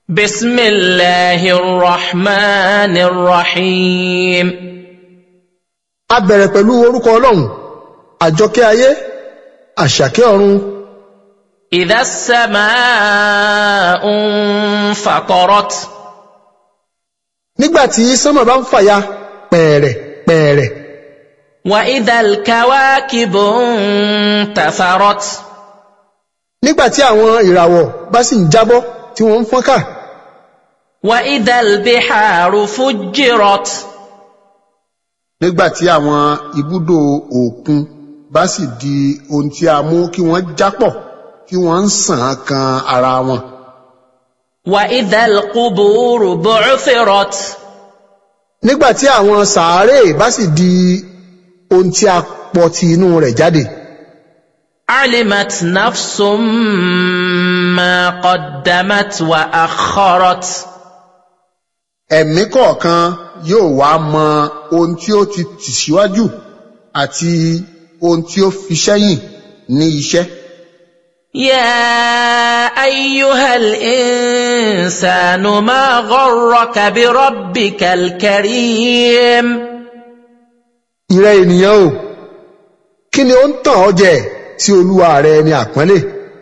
بسم الله الرحمن الرحيم a bẹ̀rẹ̀ pẹ̀lú orúkọ ọlọ́run àjọkẹ́ ayé àṣàkẹ́ ọ̀run إذا السماء انفطرت nígbà tí sánmà bá ń fàya pẹ̀ẹ̀rẹ̀ pẹ̀ẹ̀rẹ̀ وإذا الكواكب انتثرت nígbà tí àwọn ìràwọ̀ bá sì ń jábọ́ tí wọ́n ń fọ́nká وإذا البحار فجرت nígbà tí àwọn ibùdó òkun bá sì di ohun tí a mú kí wọ́n jápọ̀ tí wọ́n ń sàn kan ara wọn. وإذا القبور بعثرت nígbà tí àwọn sàárè bá sì di ohun tí a pọ̀ ti inú rẹ̀ jáde علمت نفس ما قدمت وأخرت ẹ̀mí kọ̀ọ̀kan yóò wá mọ ohun tí ó ti tì síwájú àti ohun tí ó fi sẹ́yìn ní iṣẹ́. يا أيها الإنسان ما غرك بربك الكريم ìrẹ́ ènìyàn o kí ni ó ń tàn ọ́ jẹ sí olúwa rẹ ní àpọ́nlé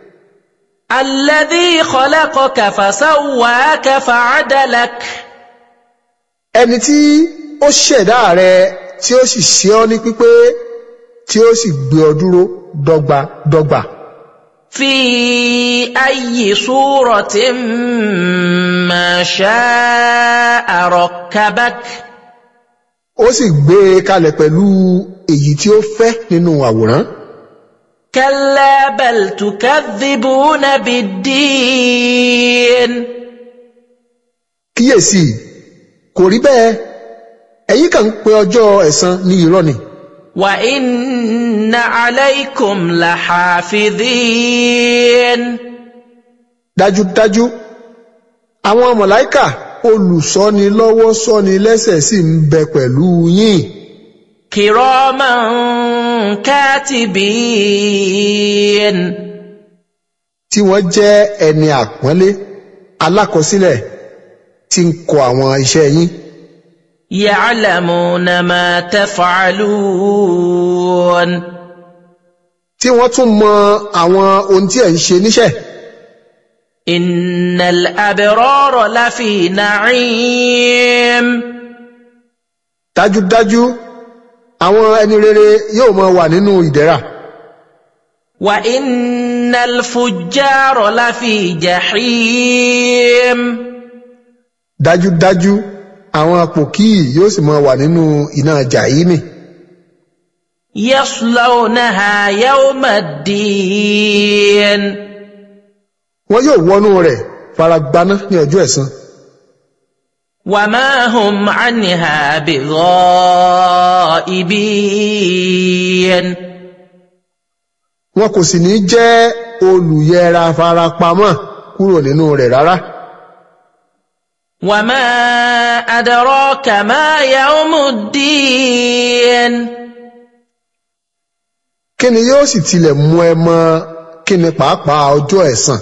الذي خلقك فسواك فعدلك ẹni tí ó ṣẹ̀dá rẹ tí ó sì ṣe ọ́ ní pípé tí ó sì gbé ọ dúró dọ́gba dọ́gba في أي صورة ما شاء ركبك ó sì gbé e kalẹ̀ pẹ̀lú èyí tí ó fẹ́ nínú àwòrán كلا بل تكذبون بالدين kíyèsí kò rí bẹ́ẹ̀ ẹ̀yin kàn ń pe ọjọ́ ẹ̀san ní irọ́ ni وإن عليكم لحافظين dájúdájú àwọn mọ̀láìkà olùṣọ́ni lọ́wọ́ ṣọ́ni lẹ́sẹ̀ sì ń bẹ pẹ̀lú yín كراما كاتبين tí wọ́n jẹ́ ẹni àpọ́nlé alákọsílẹ̀ tí ń kọ àwọn iṣẹ́ yín يعلمون ما تفعلون tí wọ́n tún mọ àwọn ohun tí ẹ̀ ń ṣe níṣẹ́ إن الأبرار لفي نعيم dájúdájú àwọn ẹni rere yóò máa wà nínú ìdẹ̀ra وإن الفجار لفي جحيم dájúdájú àwọn pòkíì yóò sì máa wà nínú iná jàhímì يصلونها يوم الدين wọn yóò wọnú rẹ̀ faragbaná ní ọjọ́ ẹ̀san وما هم عنها بغائبين wọn kò sì ní jẹ́ olùyẹra farapamọ́ kúrò nínú rẹ̀ rárá وما أدراك ما يوم الدين kí ni yóò sì tilẹ̀ mú ẹ mọ̀ kí ni pàápàá ọjọ́ ẹ̀san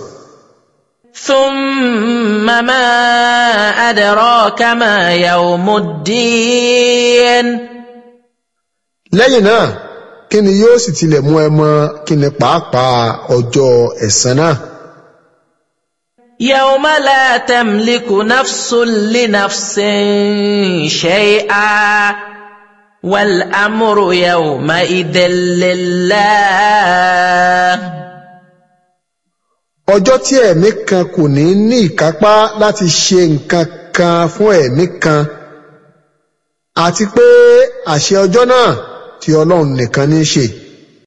ثم ما أدراك ما يوم الدين lẹ́yìn náà kí ni yóò sì tilẹ̀ mú ẹ mọ̀ kí ni pàápàá ọjọ́ ẹ̀san náà يوم لا تملك نفس لنفس شيئا والأمر يومئذ لله ọjọ́ tí ẹ̀mí kan kò ní ní ìkápá láti ṣe nǹkan kan fún ẹ̀mí kan àti pé àṣẹ ọjọ́ náà tí ọlọ́run nìkan ní í ṣe